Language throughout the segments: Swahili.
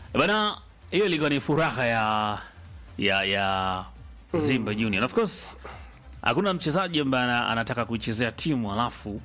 Bana, hiyo ilikuwa ni furaha ya ya ya Simba Junior. Of course hakuna mchezaji ambaye ana- anataka kuichezea timu alafu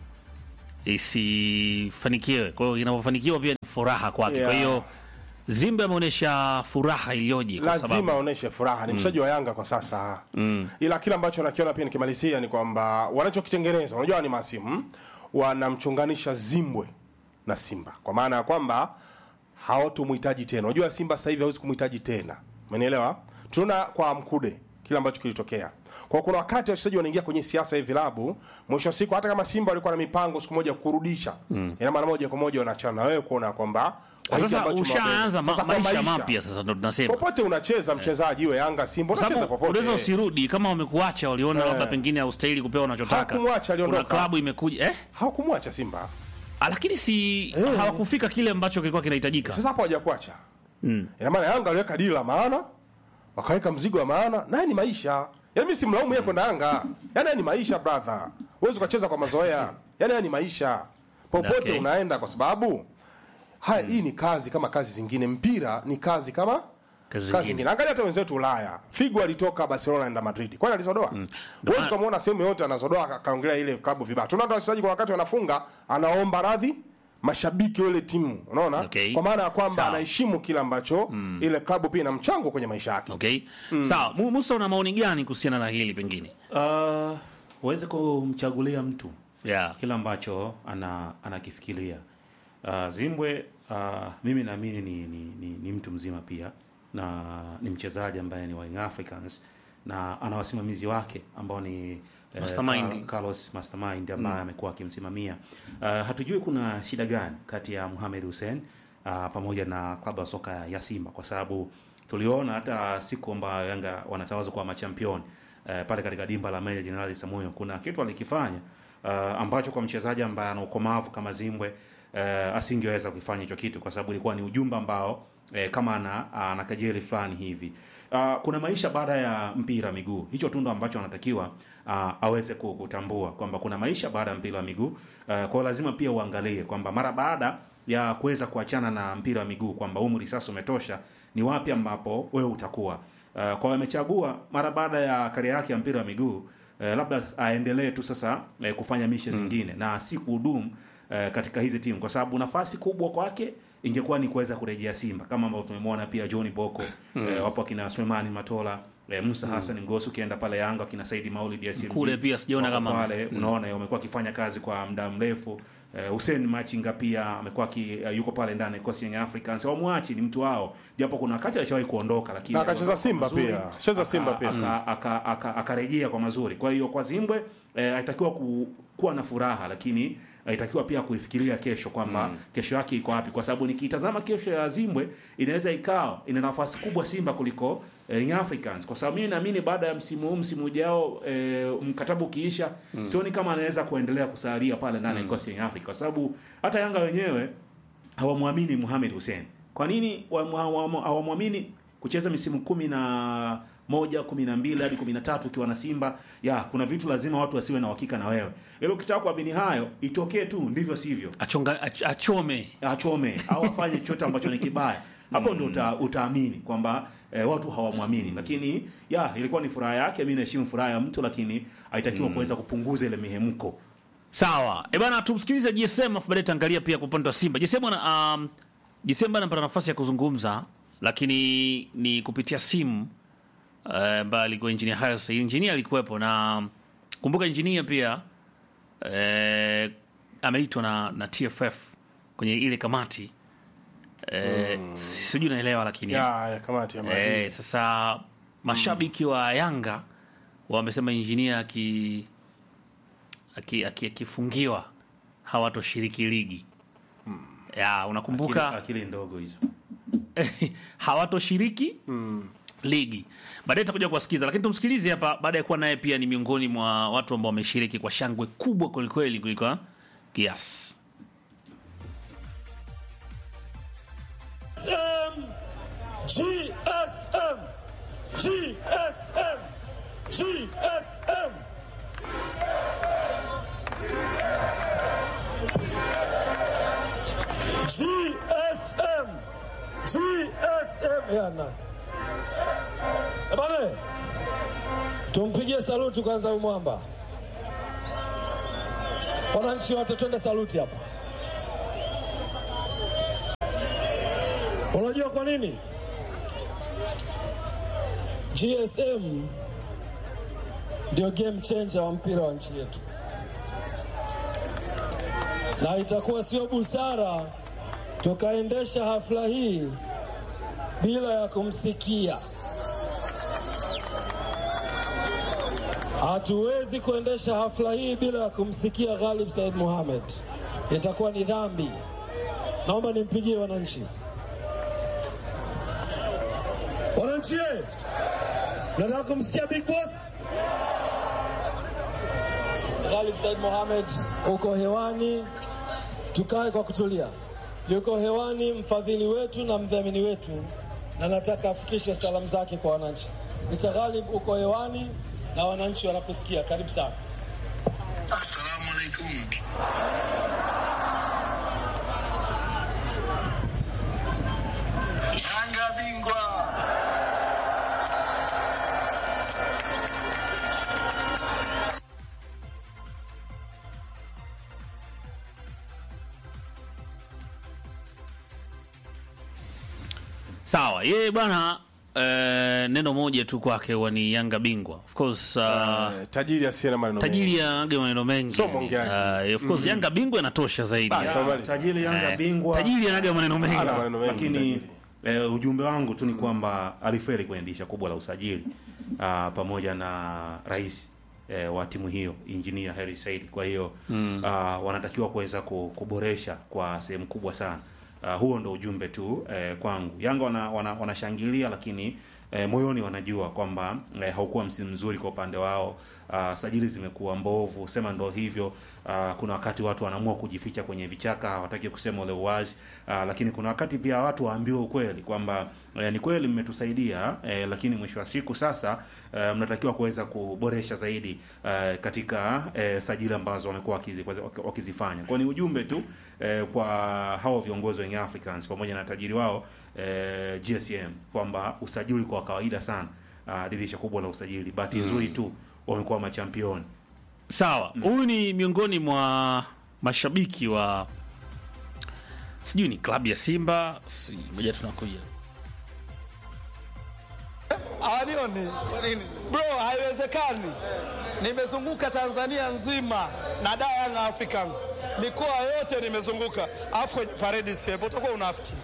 isifanikiwe. Kwa hiyo inapofanikiwa pia ni furaha kwake. Kwa Yeah. hiyo Simba ameonyesha furaha iliyoje kwa lazima sababu aoneshe furaha ni mchezaji wa Yanga kwa sasa ila kile ambacho nakiona pia nikimalizia ni kwamba wanachokitengeneza unajua ni masimu wanamchunganisha Zimbwe na Simba kwa maana ya kwamba hawatomhitaji tena unajua Simba sasa hivi hawezi kumhitaji tena umenielewa tunaona kwa Mkude kile ambacho kilitokea kwa kuna wakati wachezaji wanaingia kwenye siasa ya vilabu mwisho wa siku hata kama Simba walikuwa na mipango siku moja kurudisha ina maana moja kwa moja wanaachana na wewe kuona kwamba kwa hiki sasa ambacho ushaanza ma- Sasa kwa maisha mapya sasa ndo tunasema. popote unacheza mchezaji iwe Yanga Simba Kwa unacheza sababu popote unaweza usirudi kama wamekuacha waliona Eh. labda pengine haustahili kupewa unachotaka. Hawakumwacha, aliondoka. Kuna klabu imekuja eh? hawakumwacha Simba Ah, lakini si Eh. hawakufika kile ambacho kilikuwa kinahitajika. sasa hapo hawajakuacha Mm. ina maana Yanga aliweka dili la maana wakaweka mzigo wa maana naye ni maisha yaani mimi simlaumu yeye kwenda Yanga yaani haya ni maisha brother huwezi ukacheza kwa mazoea yaani haya ni maisha popote Okay. unaenda kwa sababu haya hii ni kazi kama kazi zingine mpira ni kazi kama Kazi kazi zingine. zingine angalia hata wenzetu Ulaya Figo alitoka Barcelona enda Madrid kwani alizodoa huwezi kumuona sehemu yote anazodoa aka- akaongelea ile klabu vibaya tunaona hata wachezaji kwa wakati wanafunga anaomba radhi mashabiki wa ile timu unaona Okay. kwa maana ya kwamba Sawa. anaheshimu kile ambacho ile klabu pia ina mchango kwenye maisha yake Okay. Sawa, Mu- Musa una maoni gani kuhusiana na hili pengine? Uh, uweze kumchagulia mtu Yeah. kile ambacho ana anakifikiria. Uh, Zimbwe uh, mimi naamini ni, ni, ni, ni mtu mzima pia na ni mchezaji ambaye ni wa Young Africans na ana wasimamizi wake ambao ni eh, Mastermind. Carl- Carlos Mastermind ambaye amekuwa akimsimamia. Uh, hatujui kuna shida gani kati ya Mohamed Hussein uh, pamoja na klabu ya soka ya Simba kwa sababu tuliona hata siku ambayo Yanga wanatawazwa kwa machampioni uh, pale katika dimba la Meja Jenerali Samuyo kuna kitu alikifanya uh, ambacho kwa mchezaji ambaye ana ukomavu kama Zimbwe uh, asingeweza kufanya hicho kitu kwa sababu ilikuwa ni ujumbe ambao eh, kama ana ana kejeli fulani hivi. Uh, kuna maisha baada ya mpira wa miguu. Hicho tu ndo ambacho anatakiwa uh, aweze ku- kutambua kwamba kuna maisha baada ya mpira wa miguu. Uh, kwa hiyo lazima pia uangalie kwamba mara baada ya kuweza kuachana na mpira wa miguu kwamba umri sasa umetosha, ni wapi ambapo wewe utakuwa. Uh, kwa hiyo amechagua mara baada ya karia yake ya mpira wa miguu eh, labda aendelee tu sasa eh, kufanya mishe zingine na si kuhudumu eh, katika hizi timu kwa sababu nafasi kubwa kwake ingekuwa ni kuweza kurejea Simba kama ambavyo tumemwona pia John Boko eh, wapo akina Sulemani Matola eh, Musa Hassan Ngosu ukienda pale Yanga akina Saidi Maulid ya SMG Kule pia sijaona wako kama- pale unaona wamekuwa akifanya kazi kwa muda mrefu eh, Hussein Machinga pia amekuwa aki- eh, yuko pale ndani ya kikosi Young Africans wamwachi ni mtu wao japo kuna wakati alishawahi kuondoka lakini Na akacheza aliondoka Simba mazuri, pia. Cheza aka- Simba pia. aka- aka- aka- akarejea kwa mazuri. Kwa hiyo kwa Zimbwe eh, alitakiwa ku, kuwa na furaha, lakini alitakiwa pia kuifikiria kesho kwamba kesho yake iko wapi, kwa sababu nikitazama kesho ya Zimbwe inaweza ikawa ina nafasi kubwa Simba kuliko eh, Young Africans, kwa sababu mimi naamini baada ya msimu huu msimu ujao eh, mkataba ukiisha, sioni kama anaweza kuendelea kusalia pale ndani ya kikosi cha Young Africa, kwa sababu hata Yanga wenyewe hawamwamini Mohamed Hussein. Kwa nini wam- hawam- hawamwamini kucheza misimu kumi na moja kumi na mbili hadi kumi na tatu ukiwa na Simba? Ya, kuna vitu lazima watu wasiwe na uhakika na wewe, ili ukitaka kuamini hayo itokee tu, ndivyo sivyo, Achonga, ach, achome. achome au afanye chochote ambacho ni kibaya, hapo ndio uta, utaamini kwamba eh, watu hawamwamini. Lakini ya ilikuwa ni furaha yake, mimi naheshimu furaha ya mtu, lakini haitakiwa kuweza kupunguza ile mihemko. Sawa. Eh bana tumsikilize GSM afu baadaye taangalia pia kwa upande wa Simba. GSM ana um, GSM anapata nafasi ya kuzungumza lakini ni kupitia simu eh, ambaye alikuwa engineer Hersi. Engineer alikuwepo na kumbuka engineer pia eh, ameitwa na, na TFF kwenye ile kamati eh, sijui naelewa lakini ya ya kamati ya maadili. Eh, sasa mashabiki wa Yanga wamesema injinia aki aki- aki- akifungiwa hawatoshiriki ligi ya Akili, unakumbuka akili ndogo hizo. hawatoshiriki ligi baadaye tutakuja kuwasikiza lakini tumsikilize hapa baada ya kuwa naye pia ni miongoni mwa watu ambao wameshiriki kwa shangwe kubwa kwelikweli kuliko kiasi GSM, GSM, GSM, GSM. GSM, GSM yana bane, tumpigie saluti kwanza huyu mwamba. Wananchi wote twende saluti hapa. Unajua kwa nini? GSM ndio game changer wa mpira wa nchi yetu, na itakuwa sio busara tukaendesha hafla hii bila ya kumsikia. Hatuwezi kuendesha hafla hii bila ya kumsikia Ghalib Said Mohamed, itakuwa ni dhambi. Naomba nimpigie wananchi. Wananchi, nataka kumsikia Big Boss Ghalib Said Mohamed, uko hewani, tukae kwa kutulia. Yuko hewani mfadhili wetu na mdhamini wetu, na nataka afikishe salamu zake kwa wananchi. Mr. Ghalib, uko hewani na wananchi wanakusikia. Karibu sana. Assalamu alaikum. Yanga bingwa. Sawa, yeye bwana eh, neno moja tu kwake huwa ni Yanga bingwa. Of course uh, Eh, tajiri asiye na maneno tajiri mengi. ya age maneno mengi. So mwongeaji. Uh, of course Yanga bingwa inatosha zaidi. Basi, habari. tajiri Yanga Eh, bingwa Tajiri anaga maneno mengi. Ana maneno mengi lakini tajiri. eh, ujumbe wangu tu ni kwamba alifeli kwenye dirisha kubwa la usajili ah, pamoja na rais eh, wa timu hiyo injinia Harry Said. Kwa hiyo ah, wanatakiwa kuweza ku- kuboresha kwa sehemu kubwa sana. Ah, huo ndo ujumbe tu eh, kwangu. Yanga wana, wana, wanashangilia lakini eh, moyoni wanajua kwamba eh, haukuwa msimu mzuri kwa upande wao. Uh, sajili zimekuwa mbovu, sema ndo hivyo. Uh, kuna wakati watu wanaamua kujificha kwenye vichaka, hawataki kusema ule uwazi. Uh, lakini kuna wakati pia watu waambiwe ukweli kwamba eh, ni kweli mmetusaidia eh, lakini mwisho wa siku sasa eh, mnatakiwa kuweza kuboresha zaidi eh, katika eh, sajili ambazo wamekuwa wakizi- wakizifanya. Kwa ni ujumbe tu eh, kwa hao viongozi wa Young Africans pamoja na tajiri wao eh, GSM kwamba usajili kwa kawaida sana uh, dirisha kubwa la usajili. Bahati nzuri tu wamekuwa machampioni. Sawa, huyu ni miongoni mwa mashabiki wa sijui ni klabu ya Simba, si- ngoja tunakuja. Hawanioni bro, haiwezekani. Nimezunguka Tanzania nzima na da Young Africans, mikoa yote nimezunguka, alafu kwenye paredi siepo, utakuwa unafiki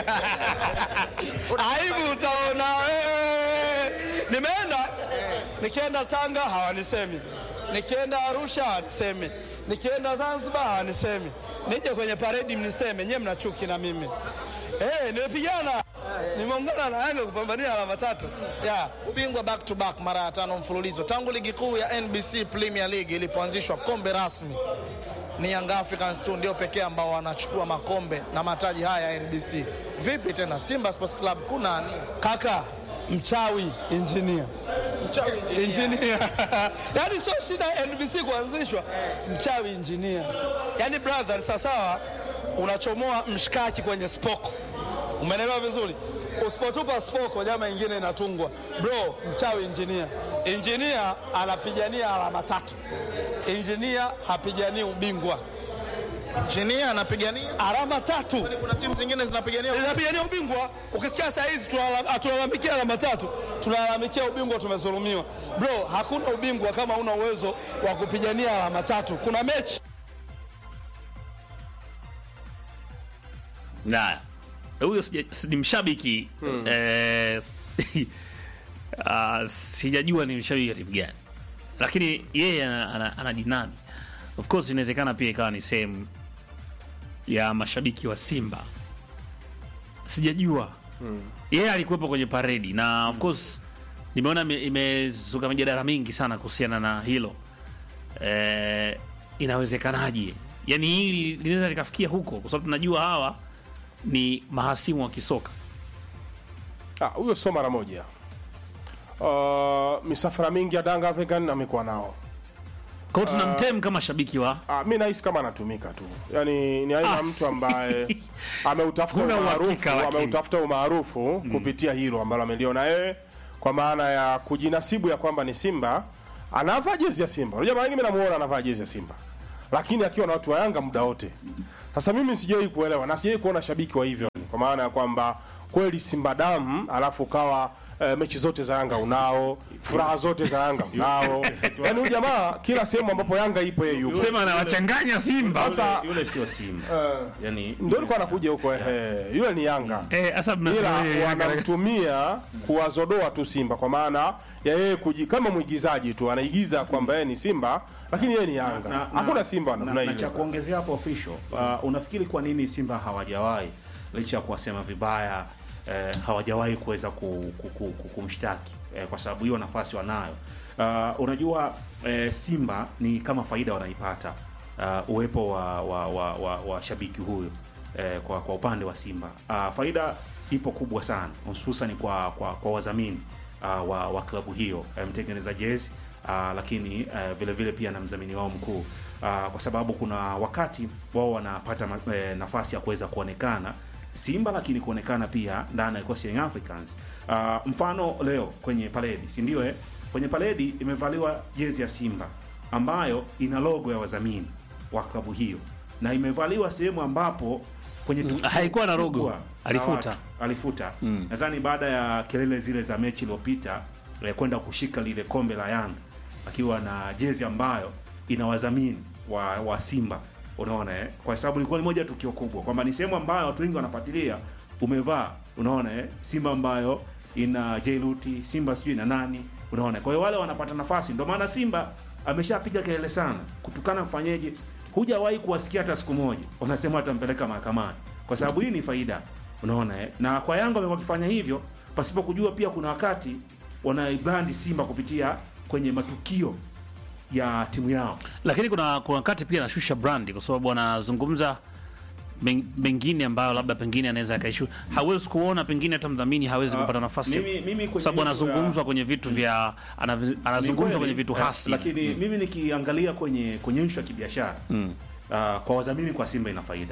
aibu utaona wewe. Nimeenda nikienda Tanga hawanisemi, nikienda Arusha hawanisemi, nikienda Zanzibar hawanisemi, nije kwenye paredi mniseme, nyewe mna chuki na mimi. Eh, nimepigana nimeungana na Yanga kupambania alama tatu yeah. ubingwa back to back mara ya tano mfululizo tangu ligi kuu ya NBC Premier League ilipoanzishwa. Kombe rasmi ni Young Africans tu ndio pekee ambao wanachukua makombe na mataji haya ya NBC. Vipi tena Simba Sports Club kuna nini? Kaka mchawi engineer engineer yani sio shida ya NBC kuanzishwa, mchawi engineer. Yani brother, sawasawa, unachomoa mshikaki kwenye spoko, umeelewa vizuri? Usipotupa spoko, jama ingine inatungwa. Bro, mchawi engineer. Engineer anapigania alama tatu, engineer hapiganii ubingwa, Chini anapigania alama tatu kuna timu zingine zinapigania inapigania ubingwa. Ukisikia saa hizi tunala- hatulalamikia alama tatu, tunalalamikia ubingwa, tumezulumiwa. Bro, hakuna ubingwa kama una uwezo wa kupigania alama tatu. Kuna mechi Naya, huyo sija- si- ni mshabiki eh, ah, sijajua ni mshabiki wa timu gani, lakini yeye ana- ana- anajinadi. Of course inawezekana pia ikawa ni sehemu ya mashabiki wa Simba, sijajua yeye alikuwepo kwenye paredi na of course nimeona ime- imezuka mijadala mingi sana kuhusiana na hilo eh, inawezekanaje yani hili linaweza likafikia huko kwa sababu tunajua hawa ni mahasimu wa kisoka Ah, huyo sio mara moja. Uh, misafara mingi ya Danga African amekuwa nao Kwa hiyo tunamtem kama shabiki wa Ah, mi nahisi kama anatumika tu, yaani ni aina ya Ah, mtu ambaye ameutafuta Huna umaarufu uhakika, lakini. ameutafuta umaarufu kupitia hilo ambalo ameliona yeye, kwa maana ya kujinasibu ya kwamba ni Simba, anavaa jezi ya Simba. Unajua mara nyingi mimi namuona anavaa jezi ya Simba, lakini akiwa na watu wa Yanga muda wote. Sasa mimi sijawahi kuelewa na sijawahi kuona shabiki wa hivyo, kwa maana ya kwamba kweli Simba damu, alafu ukawa eh, mechi zote za Yanga unao, furaha zote za Yanga unao, yaani huyu jamaa kila sehemu ambapo Yanga ipo yeye yupo. sema anawachanganya Simba. Sasa yule sio Simba yani ndio alikuwa anakuja huko ehe, yule ni Yanga Eh, sasa ila mnasema yeye Yanga- wanamtumia kuwazodoa tu Simba kwa maana ya yeye kuji, kama mwigizaji tu anaigiza kwamba yeye ni Simba lakini yeye ni Yanga. na- Hakuna na- Simba wa na, namna na cha hiyo. kuongezea hapo official uh, unafikiri kwa nini Simba hawajawahi licha ya kuwasema vibaya eh, hawajawahi kuweza ku, ku, ku, ku, kumshtaki eh, kwa sababu hiyo nafasi wanayo. Uh, unajua eh, Simba ni kama faida wanaipata uh, uwepo wa, wa, wa, wa, wa shabiki huyu eh, kwa, kwa upande wa Simba uh, faida ipo kubwa sana hususan kwa, kwa, kwa wadhamini uh, wa, wa klabu hiyo eh, mtengeneza jezi uh, lakini uh, vile vile pia na mdhamini wao mkuu uh, kwa sababu kuna wakati wao wanapata ma- eh, nafasi ya kuweza kuonekana Simba lakini kuonekana pia ndani ya kikosi cha Young Africans. Uh, mfano leo kwenye paredi, si ndio eh? Kwenye paredi imevaliwa jezi ya Simba ambayo ina logo ya wadhamini wa klabu hiyo na imevaliwa sehemu ambapo kwenye tukio haikuwa na logo. kubwa la Alifuta. watu alifuta nadhani baada ya kelele zile za mechi iliyopita eh, kwenda kushika lile kombe la Yanga akiwa na jezi ambayo ina wadhamini wa, wa Simba unaona eh? kwa sababu ilikuwa ni moja ya tukio kubwa kwamba ni sehemu ambayo watu wengi wanafuatilia umevaa unaona eh? Simba ambayo ina Jailuti Simba sijui na nani unaona kwa hiyo wale wanapata nafasi ndio maana Simba ameshapiga kelele sana kutukana kufanyeje hujawahi kuwasikia hata siku moja wanasema watampeleka mahakamani kwa sababu hii ni faida unaona eh? na kwa Yanga wamekuwa wakifanya hivyo pasipo kujua pia kuna wakati wanaibrandi Simba kupitia kwenye matukio ya timu yao lakini kuna kuna wakati pia anashusha brandi kwa sababu anazungumza men- mengine ambayo labda pengine anaweza akaishu hawezi kuona pengine hata mdhamini hawezi Ah, kupata nafasi mimi- mimi kwa kwenye sababu issue ya- anazungumzwa kwenye vitu vya anavi- Ni anazungumzwa kweli, kwenye vitu eh, hasi lakini mimi nikiangalia kwenye kwenye issue ya kibiashara ah, kwa wadhamini kwa Simba ina faida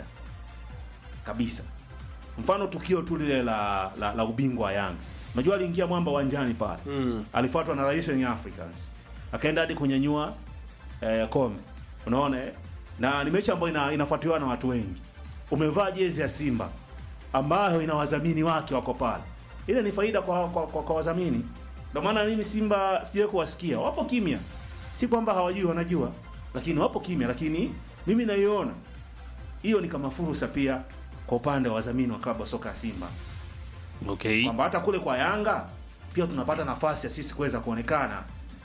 kabisa. Mfano tukio tu lile la, la, la ubingwa wa Yanga, unajua aliingia mwamba uwanjani pale alifuatwa na rais wa Young Africans akaenda hadi kunyanyua eh, kombe, unaona eh? na ni mechi ambayo ina, inafuatiliwa na watu wengi. Umevaa jezi ya Simba ambayo ina wadhamini wake wako pale, ile ni faida kwa, kwa, kwa, kwa wadhamini. Ndio maana mimi Simba sijawahi kuwasikia, wapo kimya, si kwamba hawajui, wanajua, lakini wapo kimya, lakini mimi naiona hiyo ni kama fursa pia kwa upande wa wadhamini wa klabu ya soka ya Simba okay. kwamba hata kule kwa Yanga pia tunapata nafasi ya sisi kuweza kuonekana,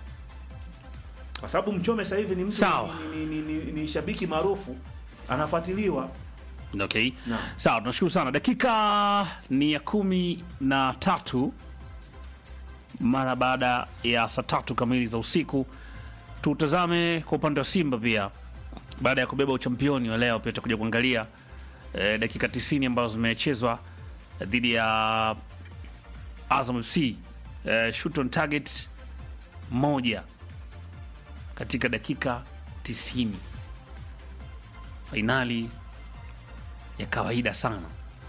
kwa sababu Mchome sasa hivi ni mtu Sawa. ni, ni, ni, ni, ni shabiki maarufu anafuatiliwa. Okay. Naam. Sawa, tunashukuru sana. Dakika ni ya kumi na tatu mara baada ya saa tatu kamili za usiku. Tutazame kwa upande wa Simba pia, baada ya kubeba uchampioni wa leo, pia tutakuja kuangalia eh, dakika 90 ambazo zimechezwa dhidi ya Azam FC eh, shoot on target moja katika dakika 90 fainali ya kawaida sana.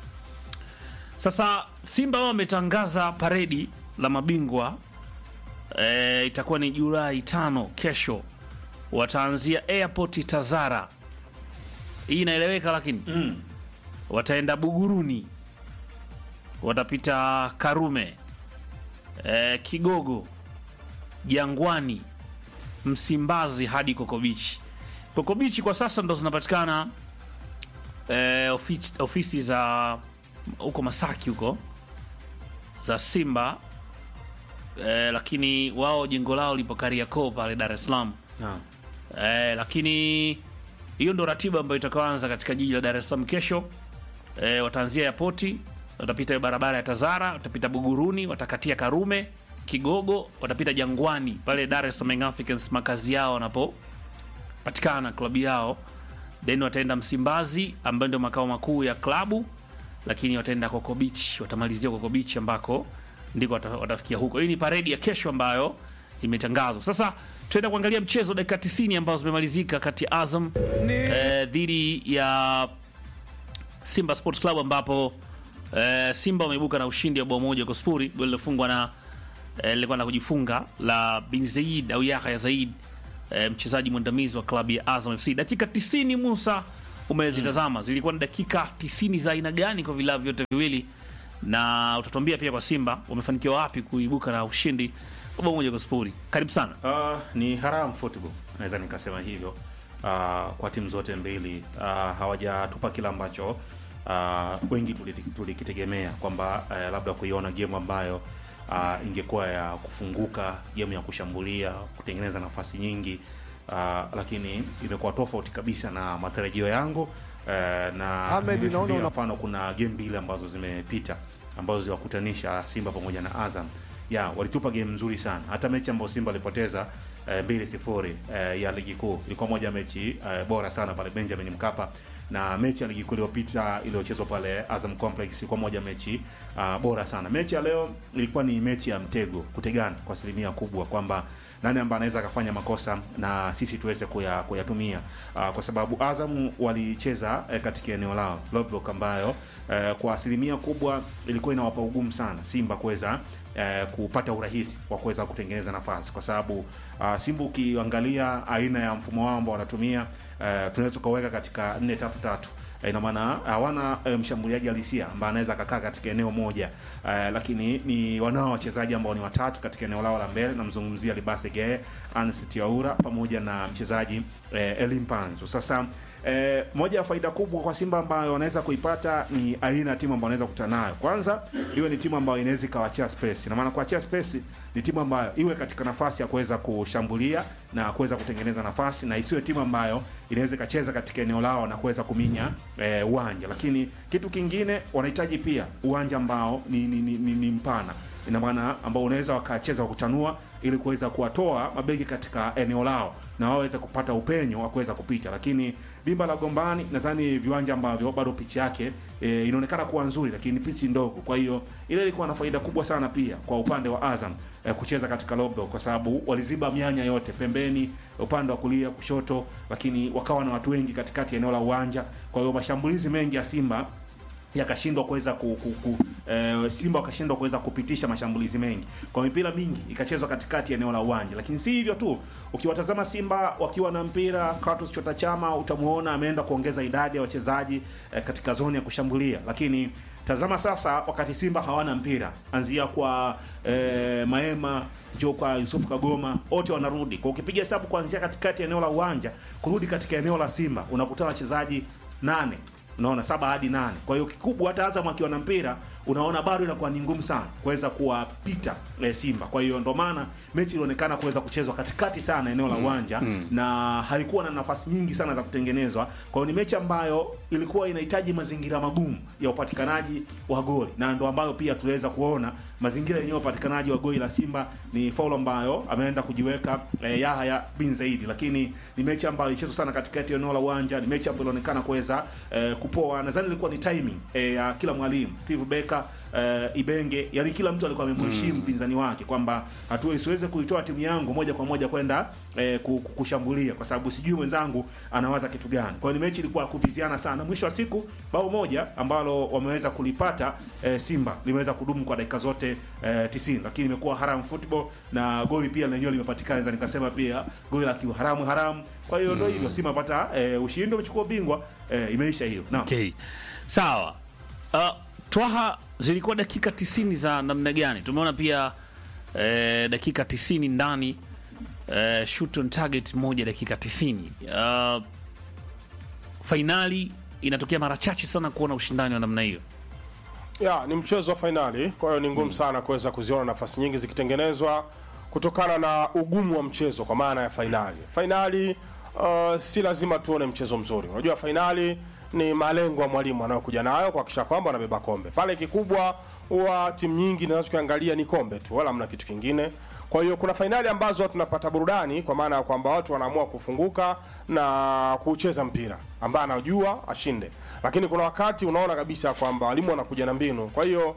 Sasa Simba wao wametangaza paredi la mabingwa e, itakuwa ni Julai tano kesho, wataanzia airport Tazara. Hii inaeleweka, lakini Mm. wataenda Buguruni, watapita Karume, e, Kigogo, Jangwani, Msimbazi hadi Kokobichi. Kokobichi kwa sasa ndo zinapatikana eh, ofisi, ofisi za huko Masaki huko za Simba eh, lakini wao jengo lao lipo Kariakoo pale Dar es Salaam Naam. eh, lakini hiyo ndo ratiba ambayo itakayoanza katika jiji la Dar es Salaam kesho. Eh, wataanzia yapoti, watapita barabara ya Tazara, watapita Buguruni, watakatia Karume, Kigogo, watapita Jangwani pale Dar es Salaam Young Africans makazi yao wanapopatikana klabu yao, then wataenda Msimbazi ambayo ndio makao makuu ya klabu, lakini wataenda Coco Beach, watamalizia Coco Beach ambako ndiko wata- watafikia huko. Hii ni paredi ya kesho ambayo imetangazwa. Sasa tuenda kuangalia mchezo dakika 90 ambazo zimemalizika kati ya Azam eh, dhidi ya Simba Sports Club ambapo eh, Simba wameibuka na ushindi wa bao moja kwa sifuri, goli lilofungwa na eh, lilikuwa na kujifunga la Bin Zaid au Yahya Zaid eh, mchezaji mwandamizi wa klabu ya Azam FC. Dakika 90 Musa umezitazama, zilikuwa ni dakika 90 za aina gani kwa vilabu vyote viwili, na utatuambia pia kwa Simba wamefanikiwa wapi kuibuka na ushindi wa bao moja kwa sifuri. Karibu sana. Uh, ni haram football naweza nikasema hivyo uh, kwa timu zote mbili uh, hawajatupa kile ambacho uh, wengi tuliti- tulikitegemea kwamba uh, labda kuiona game ambayo uh, ingekuwa ya kufunguka, game ya kushambulia, kutengeneza nafasi nyingi uh, lakini imekuwa tofauti kabisa na matarajio yangu uh, na Ahmed, nimeshuhudia naona una- mfano kuna game mbili ambazo zimepita ambazo ziliwakutanisha Simba pamoja na Azam ya walitupa game nzuri sana. Hata mechi ambayo Simba alipoteza eh, mbili sifuri eh, ya ligi kuu ilikuwa moja ya mechi eh, bora sana pale Benjamin Mkapa, na mechi ya ligi kuu iliyopita iliyochezwa pale Azam Complex ilikuwa moja ya mechi uh, bora sana. Mechi ya leo ilikuwa ni mechi ya mtego, kutegana kwa asilimia kubwa kwamba nani ambaye anaweza akafanya makosa na sisi tuweze kuya- kuyatumia uh, kwa sababu Azam walicheza eh, katika eneo lao low block ambayo eh, kwa asilimia kubwa ilikuwa inawapa ugumu sana Simba kuweza eh, kupata urahisi wa kuweza kutengeneza nafasi kwa sababu uh, Simba ukiangalia aina ya mfumo wao ambao wanatumia eh, tunaweza tukaweka katika 4 3 3 Eh, ina maana hawana eh, mshambuliaji halisia ambaye anaweza akakaa katika eneo moja eh, lakini ni wanao wachezaji ambao ni watatu katika eneo lao la mbele. Namzungumzia Libase Geye, Anse Tiaura pamoja na mchezaji eh, Elim Panzu. Sasa eh, moja ya faida kubwa kwa Simba ambayo wanaweza kuipata ni aina ya timu ambayo wanaweza kukutana nayo. Kwanza iwe ni timu ambayo inaweza ikawachia space, na maana kuachia space ni timu ambayo iwe katika nafasi ya kuweza kushambulia na kuweza kutengeneza nafasi, na isiwe timu ambayo inaweza ikacheza katika eneo lao na kuweza kuminya eh, uwanja. Lakini kitu kingine wanahitaji pia uwanja ambao ni, ni, ni, ni, ni mpana ina maana ambao unaweza wakacheza kwa kuchanua ili kuweza kuwatoa mabeki katika eneo lao na waweze kupata upenyo wa kuweza kupita. Lakini dimba la Gombani nadhani viwanja ambavyo bado pichi yake e, inaonekana kuwa nzuri, lakini pichi ndogo. Kwa hiyo ile ilikuwa na faida kubwa sana pia kwa upande wa Azam e, kucheza katika low block, kwa sababu waliziba mianya yote pembeni, upande wa kulia, kushoto, lakini wakawa na watu wengi katikati ya eneo la uwanja. Kwa hiyo mashambulizi mengi ya Simba yakashindwa kuweza ku, ku, ku, e, Simba wakashindwa kuweza kupitisha mashambulizi mengi kwa mipira mingi ikachezwa katikati ya eneo la uwanja. Lakini si hivyo tu, ukiwatazama Simba wakiwa na mpira, Kratos Chota Chama utamuona ameenda kuongeza idadi ya wachezaji e, katika zoni ya kushambulia, lakini tazama sasa, wakati Simba hawana mpira, anzia kwa e, Maema njoo kwa Yusuf Kagoma, wote wanarudi kwa, ukipiga hesabu kuanzia katikati ya eneo la uwanja kurudi katika eneo la Simba unakutana wachezaji nane unaona saba hadi nane. Kwa hiyo kikubwa, hata Azam akiwa na mpira, unaona bado inakuwa ni ngumu sana kuweza kuwapita eh, Simba. Kwa hiyo ndo maana mechi ilionekana kuweza kuchezwa katikati sana eneo la uwanja na haikuwa na nafasi nyingi sana za kutengenezwa. Kwa hiyo ni mechi ambayo ilikuwa inahitaji mazingira magumu ya upatikanaji wa goli, na ndo ambayo pia tuliweza kuona mazingira yenyewe ya upatikanaji wa goli la Simba ni faulu ambayo ameenda kujiweka eh, Yahya bin Zaidi, lakini ni mechi ambayo ilichezwa sana katikati ya eneo la uwanja. Ni mechi ambayo ilionekana kuweza eh, kupoa. Nadhani ilikuwa ni timing eh, ya kila mwalimu Steve Becker eh, Ibenge, yani kila mtu alikuwa amemheshimu mpinzani wake kwamba hatua isiweze kuitoa timu yangu moja kwa moja kwenda eh, ku- ku- kushambulia kwa sababu sijui mwenzangu anawaza kitu gani. Kwa hiyo ni mechi ilikuwa kuviziana sana. Mwisho wa siku bao moja ambalo wameweza kulipata eh, Simba limeweza kudumu kwa dakika zote eh, 90, lakini imekuwa haram football na goli pia lenyewe limepatikana, naweza nikasema pia goli la kiuharamu haramu. Kwa hiyo ndio hivyo, Simba pata eh, ushindi, umechukua ubingwa eh, imeisha hiyo. Naam. Okay. Sawa. Uh, Twaha zilikuwa dakika 90 za namna gani? Tumeona pia eh, dakika 90 ndani eh, shoot on target moja dakika 90. Uh, fainali inatokea mara chache sana kuona ushindani wa namna hiyo. ya ni mchezo wa fainali, kwa hiyo ni ngumu sana kuweza kuziona nafasi nyingi zikitengenezwa kutokana na ugumu wa mchezo, kwa maana ya fainali. Fainali uh, si lazima tuone mchezo mzuri. Unajua, fainali ni malengo ya mwalimu anayokuja nayo kuhakikisha kwamba anabeba kombe. Pale kikubwa huwa timu nyingi zinazokiangalia ni kombe tu, wala hamna kitu kingine. Kwa hiyo kuna fainali ambazo tunapata burudani kwa maana ya kwamba watu wanaamua kufunguka na kucheza mpira ambaye anajua ashinde, lakini kuna wakati unaona kabisa kwamba walimu wanakuja na mbinu. Kwa hiyo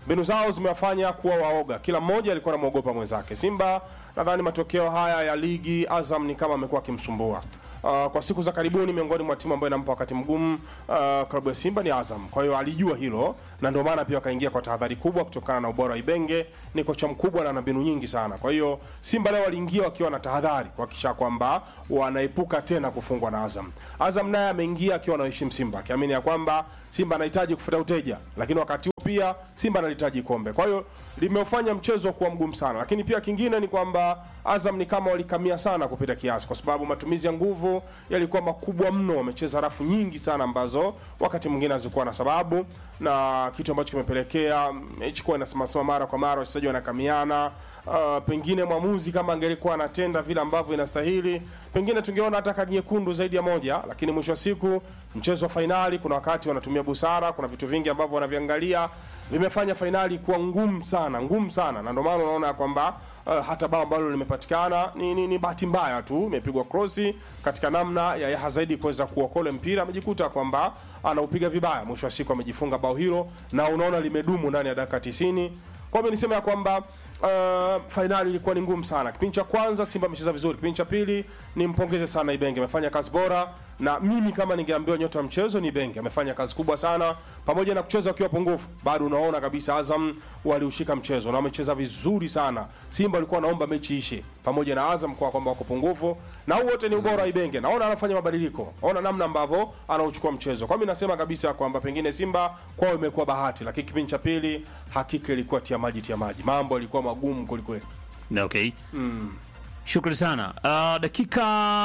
mbinu zao zimewafanya kuwa waoga, kila mmoja alikuwa anamwogopa mwenzake. Simba nadhani matokeo haya ya ligi, Azam ni kama amekuwa akimsumbua Uh, kwa siku za karibuni miongoni mwa timu ambayo inampa wakati mgumu uh, klabu ya Simba ni Azam. Kwa hiyo alijua hilo na ndio maana pia akaingia kwa tahadhari kubwa kutokana na ubora wa Ibenge. Ni kocha mkubwa na ana mbinu nyingi sana. Kwa hiyo Simba leo waliingia wakiwa na tahadhari kuhakikisha kwamba wanaepuka tena kufungwa na Azam. Azam naye ameingia akiwa anaheshimu Simba, akiamini ya kwamba Simba anahitaji kufuta uteja, lakini wakati huo pia Simba analihitaji kombe. Kwa hiyo limeufanya mchezo kuwa mgumu sana, lakini pia kingine ni kwamba Azam ni kama walikamia sana kupita kiasi, kwa sababu matumizi ya nguvu yalikuwa makubwa mno. Wamecheza rafu nyingi sana ambazo wakati mwingine hazikuwa na sababu, na kitu ambacho kimepelekea mechi kuwa inasimama mara kwa mara, wachezaji wanakamiana. Uh, pengine mwamuzi kama angelikuwa anatenda vile ambavyo inastahili, pengine tungeona hata kadi nyekundu zaidi ya moja, lakini mwisho wa siku mchezo wa fainali, kuna wakati wanatumia busara, kuna vitu vingi ambavyo wanaviangalia vimefanya fainali kuwa ngumu sana, ngumu sana, na ndio maana unaona kwamba uh, hata bao ambalo limepatikana ni, ni, ni bahati mbaya tu, imepigwa krosi katika namna ya Yaha zaidi kuweza kuokola mpira, amejikuta kwamba anaupiga vibaya, mwisho wa siku amejifunga bao hilo, na unaona limedumu ndani ya dakika 90. Kwa hiyo niseme ya kwamba Uh, fainali ilikuwa ni ngumu sana. Kipindi cha kwanza Simba amecheza vizuri, kipindi cha pili nimpongeze sana Ibenge, amefanya kazi bora, na mimi kama ningeambiwa nyota wa mchezo ni Ibenge, amefanya kazi kubwa sana, pamoja na kucheza wakiwa pungufu, bado unaona kabisa Azam waliushika mchezo na wamecheza vizuri sana. Simba walikuwa wanaomba mechi ishe, pamoja na Azam kwa kwamba wako pungufu, na huu wote ni ubora wa Ibenge. Naona anafanya mabadiliko, ona namna ambavyo anauchukua mchezo. Kwa mimi nasema kabisa kwamba pengine Simba kwao imekuwa bahati, lakini kipindi cha pili hakika ilikuwa tia maji tia maji, mambo yalikuwa magumu kwelikweli. Okay. Shukrani sana. Uh, dakika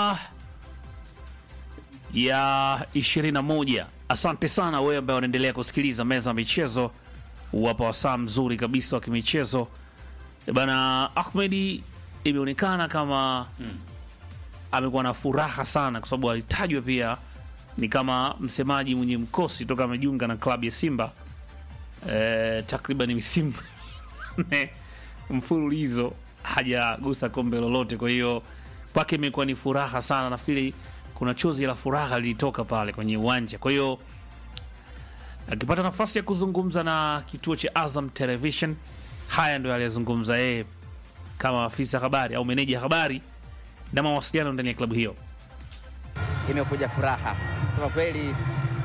ya 21. Asante sana wewe ambaye unaendelea kusikiliza meza ya michezo. Wapa wasaa mzuri kabisa wa kimichezo. Eh, Bana Ahmedi imeonekana kama amekuwa na furaha sana kwa sababu alitajwa pia ni kama msemaji mwenye mkosi toka amejiunga na klabu ya Simba eh, takriban misimu nne mfululizo hajagusa kombe lolote. Kwa hiyo kwake imekuwa ni furaha sana. Nafikiri kuna chozi la furaha lilitoka pale kwenye uwanja. Kwa hiyo akipata nafasi ya kuzungumza na kituo cha Azam Television, haya ndio aliyozungumza yeye kama afisa habari au meneja habari na mawasiliano ndani ya klabu hiyo. imekuja furaha sema kweli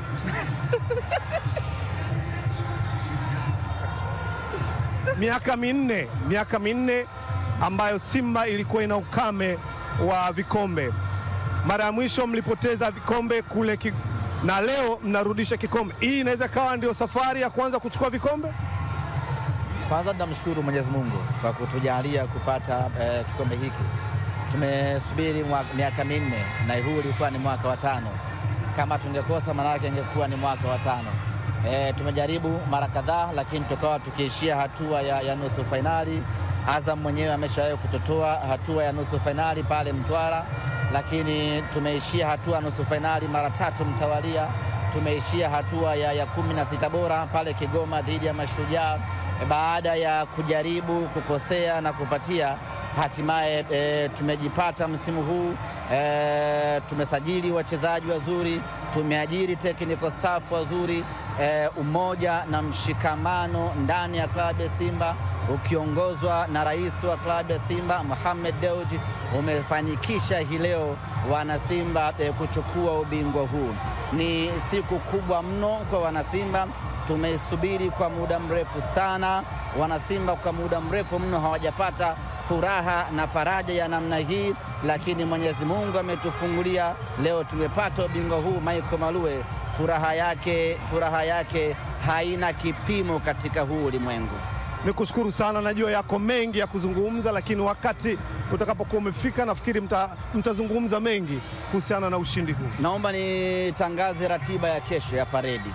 miaka minne miaka minne ambayo Simba ilikuwa ina ukame wa vikombe. Mara ya mwisho mlipoteza vikombe kule ki... na leo mnarudisha kikombe. Hii inaweza kawa ndio safari ya kuanza kuchukua vikombe. kwanza tunamshukuru Mwenyezi Mungu kwa kutujalia kupata eh, kikombe hiki. Tumesubiri mwa- miaka minne na huu ulikuwa ni mwaka wa tano. Kama tungekosa maanake ingekuwa ni mwaka wa tano. Eh, tumejaribu mara kadhaa, lakini tukawa tukiishia hatua ya, ya nusu fainali. Azam mwenyewe ameshawahi kutotoa hatua ya nusu fainali pale Mtwara, lakini tumeishia hatua ya nusu fainali mara tatu mtawalia. Tumeishia hatua ya, ya kumi na sita bora pale Kigoma dhidi ya Mashujaa baada ya kujaribu kukosea na kupatia hatimaye e, tumejipata msimu huu e, tumesajili wachezaji wazuri, tumeajiri technical staff wazuri e, umoja na mshikamano ndani ya klabu ya Simba ukiongozwa na rais wa klabu ya Simba Mohamed Dewji umefanikisha hii leo wanasimba e, kuchukua ubingwa huu. Ni siku kubwa mno kwa wanasimba tumeisubiri kwa muda mrefu sana. Wanasimba kwa muda mrefu mno hawajapata furaha na faraja ya namna hii, lakini Mwenyezi Mungu ametufungulia leo, tumepata ubingwa huu. Michael Malue, furaha yake, furaha yake haina kipimo katika huu ulimwengu. Ni kushukuru sana, najua yako mengi ya kuzungumza, lakini wakati utakapokuwa umefika, nafikiri mta, mtazungumza mengi kuhusiana na ushindi huu. Naomba nitangaze ratiba ya kesho ya paredi.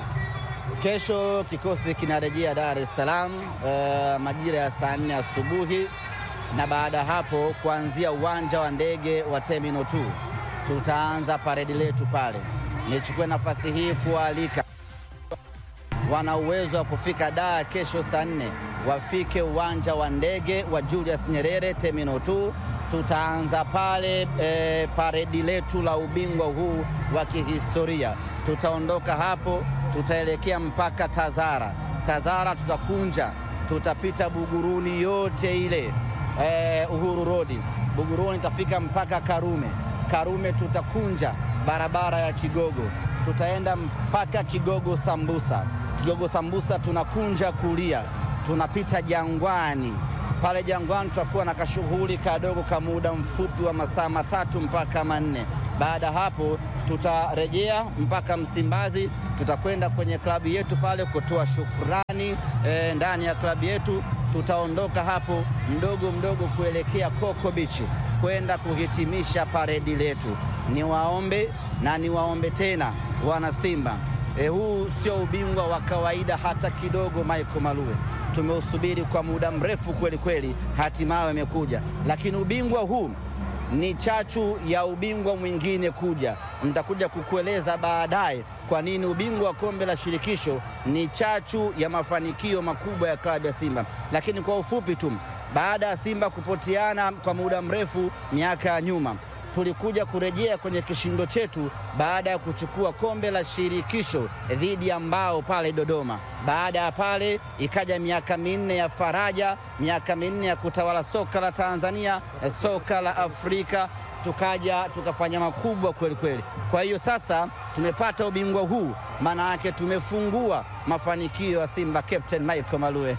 Kesho kikosi kinarejea Dar es Salaam eh, majira ya saa nne asubuhi, na baada ya hapo kuanzia uwanja wa ndege wa Terminal 2 tutaanza paredi letu pale. Nichukue nafasi hii kualika wana uwezo wa kufika Dar kesho saa nne wafike uwanja wa ndege wa Julius Nyerere Terminal 2. Tutaanza pale e, paredi letu la ubingwa huu wa kihistoria. Tutaondoka hapo, tutaelekea mpaka Tazara. Tazara tutakunja, tutapita Buguruni yote ile eh, Uhuru Road, Buguruni tafika mpaka Karume. Karume tutakunja barabara ya Kigogo, tutaenda mpaka Kigogo Sambusa. Kigogo Sambusa tunakunja kulia, tunapita Jangwani. Pale Jangwani tutakuwa na kashughuli kadogo ka muda mfupi wa masaa matatu mpaka manne. Baada ya hapo tutarejea mpaka Msimbazi, tutakwenda kwenye klabu yetu pale kutoa shukrani eh, ndani ya klabu yetu. Tutaondoka hapo mdogo mdogo kuelekea Coco Beach kwenda kuhitimisha paredi letu. Niwaombe na niwaombe tena wana Simba, e, huu sio ubingwa wa kawaida hata kidogo. Michael Malue tumeusubiri kwa muda mrefu kweli kweli, hatimaye imekuja, lakini ubingwa huu ni chachu ya ubingwa mwingine kuja. Nitakuja kukueleza baadaye kwa nini ubingwa wa kombe la shirikisho ni chachu ya mafanikio makubwa ya klabu ya Simba. Lakini kwa ufupi tu, baada ya Simba kupoteana kwa muda mrefu miaka ya nyuma, tulikuja kurejea kwenye kishindo chetu baada ya kuchukua kombe la shirikisho dhidi ya Mbao pale Dodoma. Baada ya pale ikaja miaka minne ya faraja, miaka minne ya kutawala soka la Tanzania, soka la Afrika, tukaja tukafanya makubwa kweli kweli. Kwa hiyo sasa tumepata ubingwa huu, maana yake tumefungua mafanikio ya Simba. Captain Michael Malue.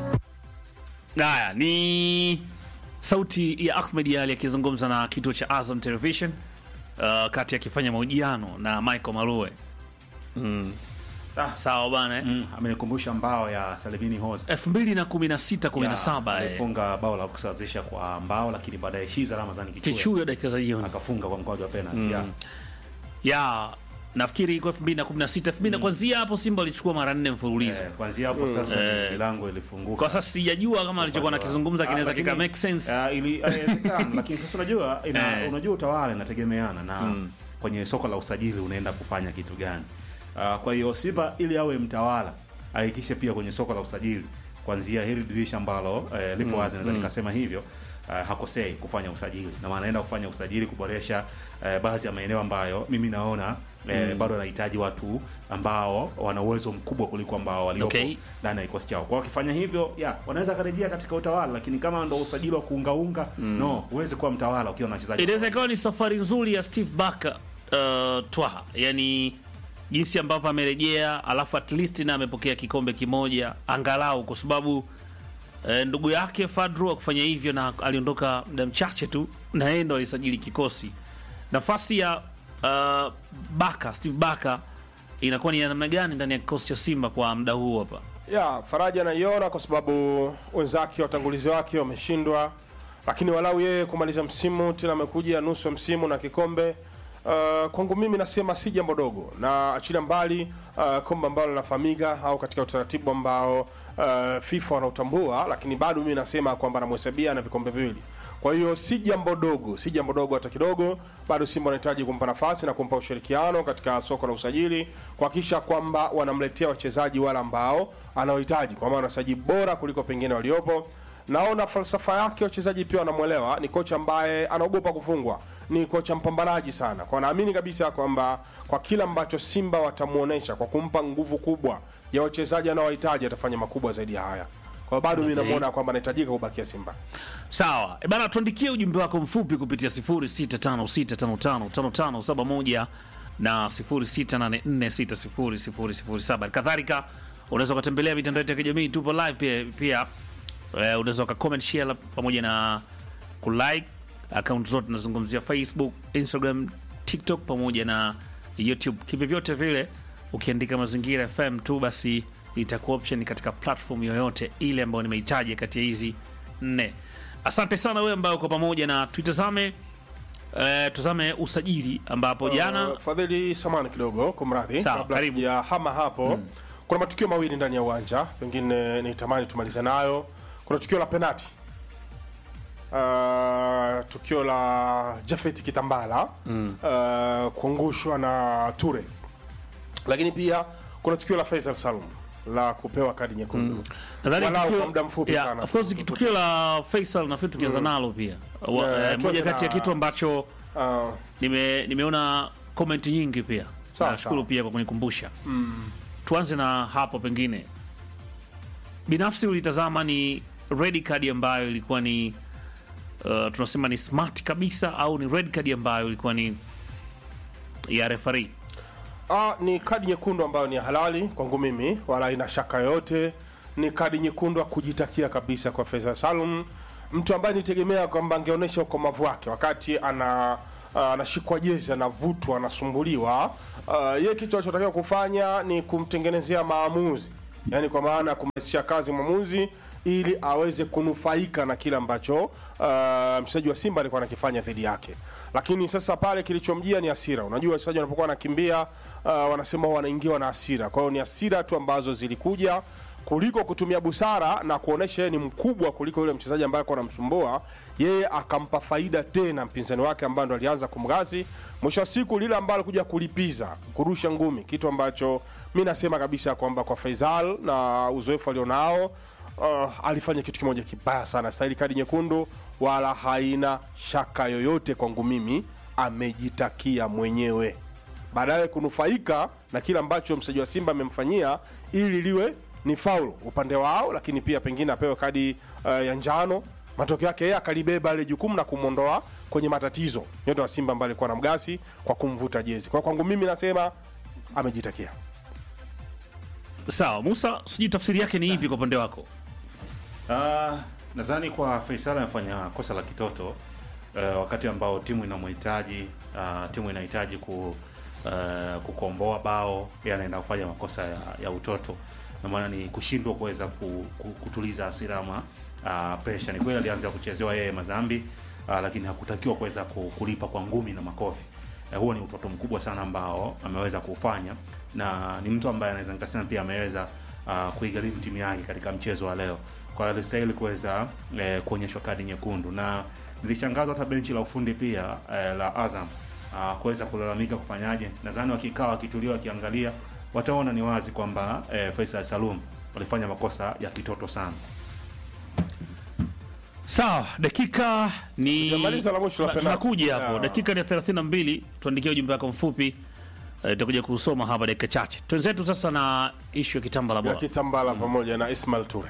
Haya ni sauti ya Ahmed Ali akizungumza na kituo cha Azam Television uh, kati akifanya mahojiano na Michael Malue. Mm. Ah, sawa bana eh. Mm, amenikumbusha mbao ya Salimini Hoza 2016 17 eh. alifunga bao la kusawazisha kwa mbao, lakini baadaye Shiza Ramadhani Kichuya Kichuya dakika za jioni. akafunga kwa mkwaju wa penalty. Mm. Yeah. Ya nafikiri kwa 2016 2000 kuanzia hapo Simba alichukua mara nne mfululizo. Eh, kuanzia hapo sasa Eh. milango ilifunguka. Kwa sasa sijajua kama alichokuwa nakizungumza kinaweza kika make sense. Ah, ili inawezekana, lakini sasa unajua ina, Eh. unajua utawala inategemeana na Mm. kwenye soko la usajili unaenda kufanya kitu gani. Ah, kwa hiyo Simba ili awe mtawala ahakikishe pia kwenye soko la usajili kuanzia hili dirisha ambalo eh, lipo Mm, wazi naweza mm. nikasema hivyo uh, hakosei kufanya usajili na maana anaenda kufanya usajili kuboresha uh, baadhi ya maeneo ambayo mimi naona eh, Mm. bado anahitaji watu ambao wana uwezo mkubwa kuliko ambao waliopo Okay. ndani ya kikosi chao. Kwa wakifanya hivyo, ya wanaweza karejea katika utawala, lakini kama ndo usajili wa kuungaunga Mm. no, huwezi kuwa mtawala ukiwa na wachezaji Inaweza ikawa ni safari nzuri ya Steve Barker uh, Twaha, yani jinsi ambavyo amerejea, alafu at least na amepokea kikombe kimoja angalau, kwa sababu eh, ndugu yake Fadru akufanya hivyo na aliondoka muda mchache tu, na yeye ndo alisajili kikosi. Nafasi ya uh, Baka Steve Baka inakuwa ni ya namna gani ndani ya kikosi cha Simba kwa muda huu hapa? ya faraja anaiona kwa sababu wenzake watangulizi wake wameshindwa, lakini walau yeye kumaliza msimu tena amekuja nusu ya msimu na kikombe. Uh, kwangu mimi nasema si jambo dogo, na achilia mbali uh, kombe ambalo linafahamika au katika utaratibu ambao uh, FIFA wanautambua, lakini bado mimi nasema kwamba namhesabia na vikombe viwili. Kwa hiyo si jambo dogo, si jambo dogo hata kidogo. Bado Simba wanahitaji kumpa nafasi na kumpa ushirikiano katika soko la usajili, kuhakikisha kwamba wanamletea wachezaji wale ambao anaohitaji, kwa maana wachezaji bora kuliko pengine waliopo. Naona falsafa yake wachezaji pia wanamwelewa. Ni kocha ambaye anaogopa kufungwa, ni kocha mpambanaji sana, kwa naamini kabisa kwamba kwa kila ambacho Simba watamuonesha kwa kumpa nguvu kubwa ya wachezaji anaowahitaji atafanya makubwa zaidi ya haya. Kwa hiyo bado mimi Okay. namuona kwamba anahitajika kubakia Simba. Sawa e bana, tuandikie ujumbe wako mfupi kupitia 0656555571 na 0684600007. Kadhalika unaweza ukatembelea mitandao yetu ya kijamii, tupo live pia, pia eh, unaweza uka comment share pamoja na kulike akaunti zote nazungumzia Facebook, Instagram, TikTok pamoja na YouTube. Kivyovyote vile ukiandika Mazingira FM tu basi itakuwa option katika platform yoyote ile ambayo nimehitaji kati ya hizi nne. Asante sana wewe ambayo uko pamoja na tuitazame eh, tuzame usajili ambapo jana Uh, Fadhili, samani kidogo, kumradhi, Sawa, kabla karibu. ya hama hapo kuna matukio mawili ndani ya uwanja, pengine nitamani tumalize nayo. Kuna tukio la penati uh, tukio la Jafet Kitambala uh, kuangushwa na Ture, lakini pia kuna tukio la Faisal Salum la kupewa kadi nyekundu nadhani walau tukio- kwa muda mfupi yeah, sana. of course tukio la Faisal nafikiri tukianza nalo pia Wa- Yeah, eh, tuanze moja kati ya na- kitu ambacho Uh, nime, nimeona comment nyingi pia Sawa, nashukuru sawa. pia kwa kunikumbusha tuanze na hapo pengine binafsi ulitazama ni red card ambayo ilikuwa ni uh, tunasema ni smart kabisa au ni red card ambayo ilikuwa ni ya referee Ah, ni kadi nyekundu ambayo ni halali kwangu mimi, wala ina shaka yoyote. Ni kadi nyekundu ya kujitakia kabisa kwa Faisal Salum, mtu ambaye nitegemea kwamba angeonyesha ukomavu wake wakati ana ah, anashikwa jezi, anavutwa, anasumbuliwa. Uh, yeye kitu alichotakiwa kufanya ni kumtengenezea maamuzi, yaani kwa maana ya kumrahisishia kazi mwamuzi ili aweze kunufaika na kile ambacho uh, mchezaji wa Simba alikuwa anakifanya dhidi yake. Lakini sasa pale kilichomjia ni hasira. Unajua wachezaji wanapokuwa wanakimbia uh, wanasema huwa wanaingiwa na hasira. Kwa hiyo ni hasira tu ambazo zilikuja kuliko kutumia busara na kuonesha yeye ni mkubwa kuliko yule mchezaji ambaye alikuwa anamsumbua yeye, akampa faida tena mpinzani wake ambaye ndo alianza kumgazi. Mwisho wa siku lile ambalo alikuja kulipiza kurusha ngumi, kitu ambacho mi nasema kabisa kwamba kwa Faisal na uzoefu alionao uh, alifanya kitu kimoja kibaya sana, stahili kadi nyekundu, wala haina shaka yoyote kwangu mimi, amejitakia mwenyewe baadaye kunufaika na kile ambacho mchezaji wa Simba amemfanyia ili liwe ni faulu upande wao, lakini pia pengine apewe kadi uh, ya njano. Matokeo yake yeye akalibeba ile jukumu na kumwondoa kwenye matatizo nyota wa Simba ambaye alikuwa na mgasi kwa kumvuta jezi. Kwa kwangu mimi nasema amejitakia. sawa musa sijui tafsiri yake ni ipi kwa upande wako Uh, nadhani kwa Faisal amefanya kosa la kitoto uh, wakati ambao timu inamhitaji uh, timu inahitaji ku, uh, kukomboa bao, yeye anaenda kufanya makosa ya, ya utoto, na maana ni kushindwa kuweza ku, ku, kutuliza hasira ama uh, pressure. Ni kweli alianza kuchezewa yeye madhambi uh, lakini hakutakiwa kuweza ku- kulipa kwa ngumi na makofi. Uh, huo ni utoto mkubwa sana ambao ameweza kufanya, na ni mtu ambaye anaweza nikasema pia ameweza uh, kuigharimu timu yake katika mchezo wa leo. Kwa hiyo alistahili kuweza eh, kuonyeshwa kadi nyekundu, na nilishangazwa hata benchi la ufundi pia eh, la Azam uh, kuweza kulalamika kufanyaje. Nadhani wakikaa wakitulia, wakiangalia wataona ni wazi kwamba eh, Faisal Salum walifanya makosa ya kitoto sana. sawa dakika ni Tujamaliza la mwisho la Na- penalti. tunakuja hapo Yeah. dakika ni ya 32 tuandikia ujumbe wako mfupi eh, tutakuja kusoma hapa dakika chache twenzetu sasa na ishu ya kitamba la ya bora Kitambala pamoja na Ismail Ture.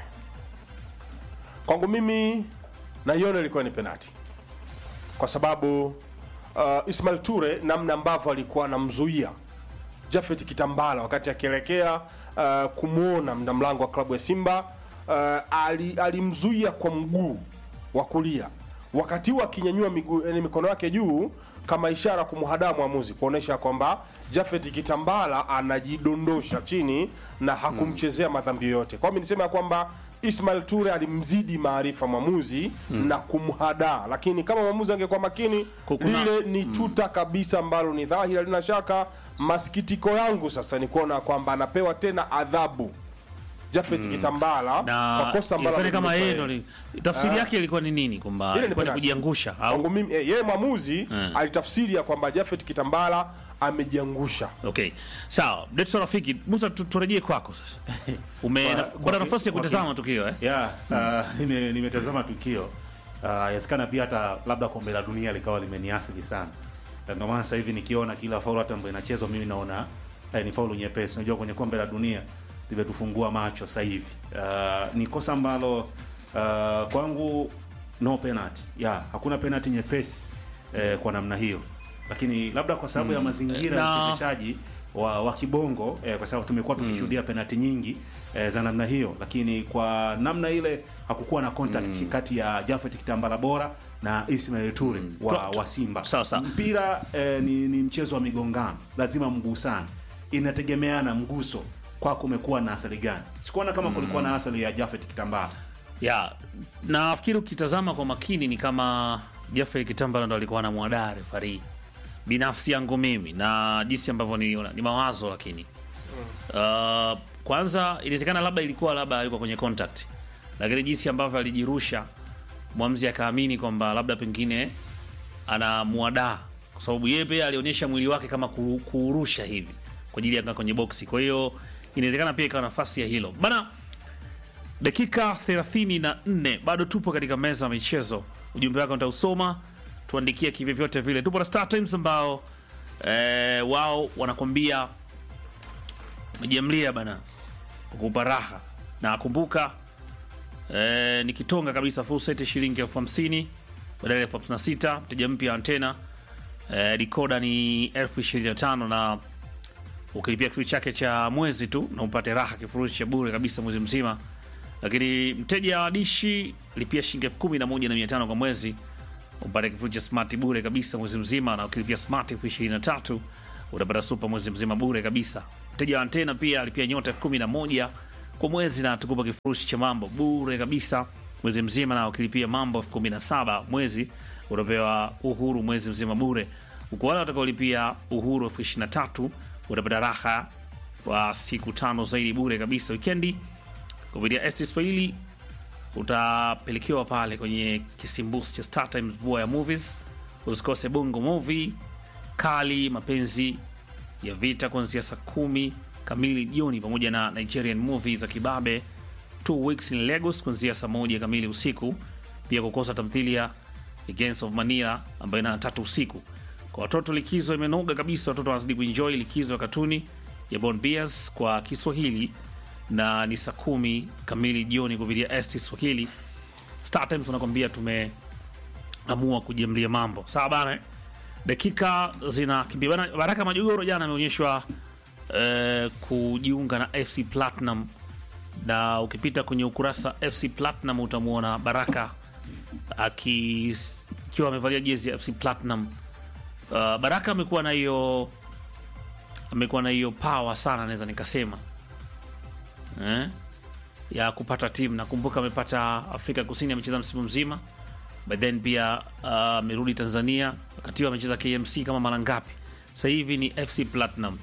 Kwangu mimi naiona ilikuwa ni penati, kwa sababu uh, Ismail Ture namna ambavyo alikuwa anamzuia Jafet Kitambala wakati akielekea uh, kumwona mda mlango wa klabu ya Simba uh, ali, alimzuia kwa mguu wa kulia wakati huo akinyanyua miguu yani mikono yake juu kama ishara kumhadaa mwamuzi kuonesha kwamba Jafet Kitambala anajidondosha chini na hakumchezea madhambi yoyote. Kwa hiyo nisema ya kwamba Ismail Ture alimzidi maarifa mwamuzi na kumhadaa, lakini kama mwamuzi angekuwa makini Kukuna- lile ni tuta kabisa ambalo ni dhahiri, halina shaka. Masikitiko yangu sasa ni kuona kwamba anapewa tena adhabu Jafet Kitambala na kwa kosa ambalo ilikuwa ni kama yeye amelifanya. ndo li- tafsiri yake ilikuwa ni nini kwamba Ile ni ilikuwa ni penalty. kujiangusha Kwangu au mimi eh, yeye mwamuzi Mm. alitafsiri ya kwamba Jafet Kitambala amejiangusha. okay sawa Detso rafiki Musa tu- turejee kwako sasa ume Kwa- kupata kwa- nafasi ya kwa- kutazama tukio eh ya uh, nime- nimetazama tukio uh, yawezekana pia hata labda kombe la dunia likawa limeniasili sana Na ndio maana sasa hivi nikiona kila faulu hata ambayo inachezwa mimi naona eh, ni faulu nyepesi unajua kwenye kombe la dunia limetufungua macho sasa hivi uh, ni kosa ambalo uh, kwangu no penalty ya hakuna penalty nyepesi eh, kwa namna hiyo lakini labda kwa sababu ya mazingira ya Na- mchezeshaji wa, wa kibongo eh, kwa sababu tumekuwa tukishuhudia penalti nyingi eh, za namna hiyo, lakini kwa namna ile hakukuwa na contact kati ya Jafet Kitambala bora na Ismail Ture wa, Twa- wa Simba. Sawa, sawa. Mpira eh, ni, ni mchezo wa migongano, lazima mgusane, inategemeana mguso kwako umekuwa na athari gani. Sikuona kama kulikuwa na athari ya Jafet Kitambala. ya nafikiri ukitazama kwa makini ni kama Jeffrey Kitambala ndo alikuwa anamwadaa refari binafsi yangu mimi na jinsi ambavyo niliona ni mawazo lakini uh, kwanza inawezekana labda ilikuwa labda yuko kwenye contact lakini jinsi ambavyo alijirusha mwamzi akaamini kwamba labda pengine anamwadaa kwa sababu yeye pia alionyesha mwili wake kama ku- kuurusha hivi kwa ajili ya kukaa kwenye boksi kwa hiyo inawezekana pia ikawa nafasi ya hilo bana dakika 34 bado tupo katika meza ya michezo ujumbe wako nitausoma tuandikie kivyovyote vile tupo na Star Times ambao eh, wao wanakwambia wamejiamlia bana kukupa raha na kumbuka e, ni kitonga kabisa full set shilingi elfu hamsini badala ya elfu hamsini na sita mteja mpya antena e, dikoda ni elfu ishirini na tano na ukilipia kifurushi chake cha mwezi tu na upate raha kifurushi cha bure kabisa mwezi mzima lakini mteja wa dishi lipia shilingi elfu kumi na moja na mia tano kwa mwezi upate kifurushi cha smart bure kabisa mwezi mzima na ukilipia smart elfu ishirini na tatu utapata super mwezi mzima bure kabisa mteja wa antena pia alipia nyota elfu kumi na moja kwa mwezi na tukupa kifurushi cha mambo bure kabisa mwezi mzima na ukilipia mambo elfu kumi na saba mwezi utapewa uhuru mwezi mzima bure huku wale watakaolipia uhuru elfu ishirini na tatu utapata raha wa siku tano zaidi bure kabisa wikendi kupitia ST Swahili utapelekewa pale kwenye kisimbusi cha Star Times vua ya movies. Usikose Bongo Movie kali, mapenzi ya vita kuanzia saa kumi kamili jioni, pamoja na Nigerian movie za kibabe Two Weeks in Lagos kuanzia saa moja kamili usiku. Pia kukosa tamthilia The Gangs of Manila ambayo ina tatu usiku. Kwa watoto likizo imenoga kabisa, watoto wanazidi kuenjoy likizo ya katuni ya Bon Beers kwa Kiswahili na ni saa kumi kamili jioni kupitia ST Swahili. Star Times tunakwambia tumeamua kujamlia mambo sawa bana. eh? Dakika zinakimbia bana. Baraka Majogoro jana ameonyeshwa eh, kujiunga na FC Platinum, na ukipita kwenye ukurasa FC Platinum utamwona Baraka aki- akiwa amevalia jezi ya FC Platinum. Uh, Baraka amekuwa na hiyo amekuwa na hiyo power sana, naweza nikasema eh, ya kupata timu. Nakumbuka amepata Afrika Kusini, amecheza msimu mzima, but then pia uh, amerudi Tanzania, wakati huo amecheza KMC kama mara ngapi. Sasa hivi ni FC Platinum.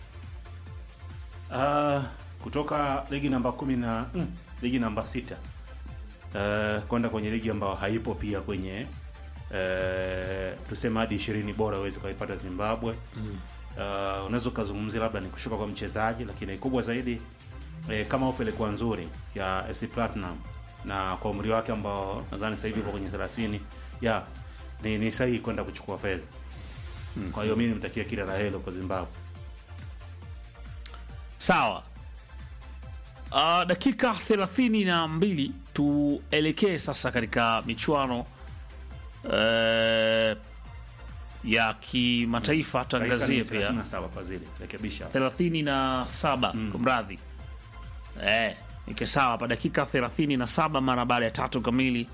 Uh, kutoka ligi namba kumi na mm, ligi namba sita uh, kwenda kwenye ligi ambayo haipo pia kwenye uh, tuseme hadi ishirini bora uweze ukaipata Zimbabwe mm. uh, unaweza ukazungumzia labda ni kushuka kwa mchezaji, lakini kubwa zaidi eh, kama ofa ilikuwa nzuri ya FC Platinum na kwa umri wake ambao nadhani sasa hivi uko kwenye 30 ya ni, ni sahihi kwenda kuchukua fedha mm. kwa hiyo mimi nimtakia kila la heri kwa Zimbabwe. Sawa. Uh, dakika thelathini na mbili tuelekee sasa katika michuano uh, ya kimataifa. Tuangazie Dakika ni pia 37 Fadhili, rekebisha. 37 kumradhi, eh, ike sawa hapa, dakika 37 mara baada ya tatu kamili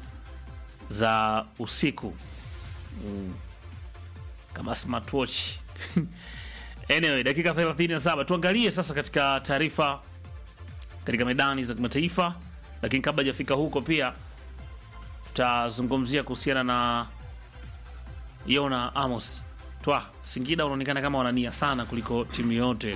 za usiku mm. kama smartwatch anyway, dakika 37 tuangalie sasa katika taarifa katika medani za kimataifa, lakini kabla hajafika huko pia tutazungumzia kuhusiana na Yona Amos twa Singida unaonekana kama wanania sana kuliko timu yote.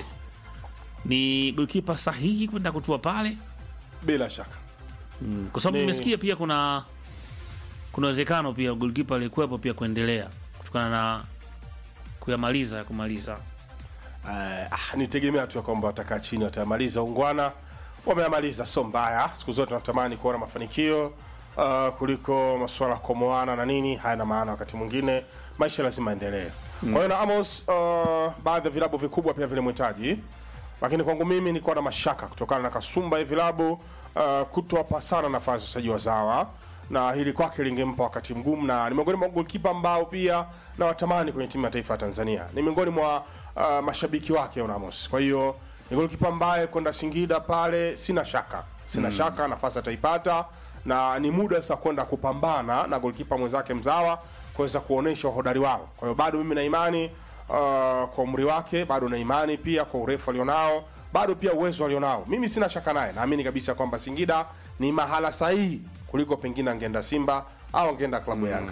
Ni golkipa sahihi kwenda kutua pale bila shaka mm, kwa sababu Ni- nimesikia pia kuna kuna uwezekano pia golkipa alikuwepo pia kuendelea kutokana na kuyamaliza ya kumaliza Eh, ah, nitegemea tu ya kwamba watakaa chini watayamaliza ungwana wameyamaliza sio mbaya siku zote tunatamani kuona mafanikio uh, kuliko masuala ya komoana na nini hayana maana wakati mwingine maisha lazima endelee kwa hiyo na amos uh, baadhi ya vilabu vikubwa pia vilimhitaji lakini kwangu mimi nilikuwa na mashaka kutokana na kasumba ya vilabu uh, kutowapa sana nafasi wachezaji wazawa na hili kwake lingempa wakati mgumu na ni miongoni mwa golkipa ambao pia na watamani kwenye timu ya taifa ya Tanzania. Ni miongoni mwa uh, mashabiki wake Onamos. Kwa hiyo ni golkipa ambaye kwenda Singida pale sina shaka. Sina shaka nafasi ataipata na ni muda sasa kwenda kupambana na golkipa mwenzake mzawa kuweza kuonesha uhodari wao. Kwa hiyo bado mimi na imani uh, kwa umri wake, bado na imani pia kwa urefu alionao, bado pia uwezo alionao. Mimi sina shaka naye, naamini kabisa kwamba Singida ni mahala sahihi kuliko pengine angeenda Simba au angeenda klabu Yanga.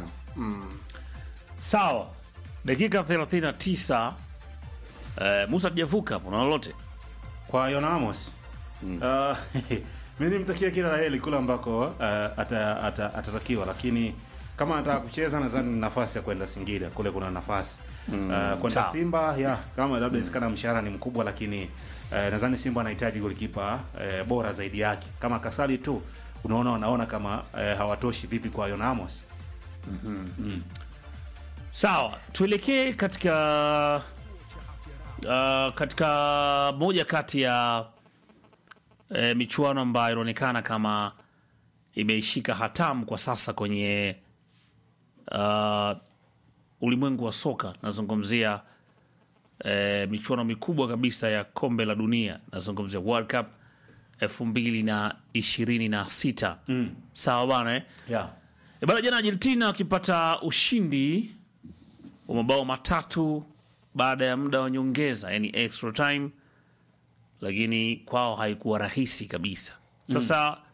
sawa. Dakika 39 eh, Musa tujavuka hapo na lolote kwa Yona Amos uh, mi nimtakia kila la heri kule ambako uh, ata, ata, atatakiwa, lakini kama anataka kucheza nadhani ni nafasi ya kwenda Singida, kule kuna nafasi uh, kwenda sawa. Simba ya kama labda isikana mshahara ni mkubwa, lakini uh, nadhani Simba anahitaji golikipa uh, bora zaidi yake. Kama Kasali tu unaona wanaona kama uh, hawatoshi, vipi kwa Yona Amos? Sawa, tuelekee katika uh, katika moja kati ya eh, michuano ambayo inaonekana kama imeishika hatamu kwa sasa kwenye uh, ulimwengu wa soka. Nazungumzia eh, michuano mikubwa kabisa ya kombe la dunia, nazungumzia World Cup elfu mbili na ishirini na sita. Sawa bana eh? yeah. E bana, jana Argentina wakipata ushindi wa mabao matatu baada ya muda wa nyongeza, yani extra time, lakini kwao haikuwa rahisi kabisa. Sasa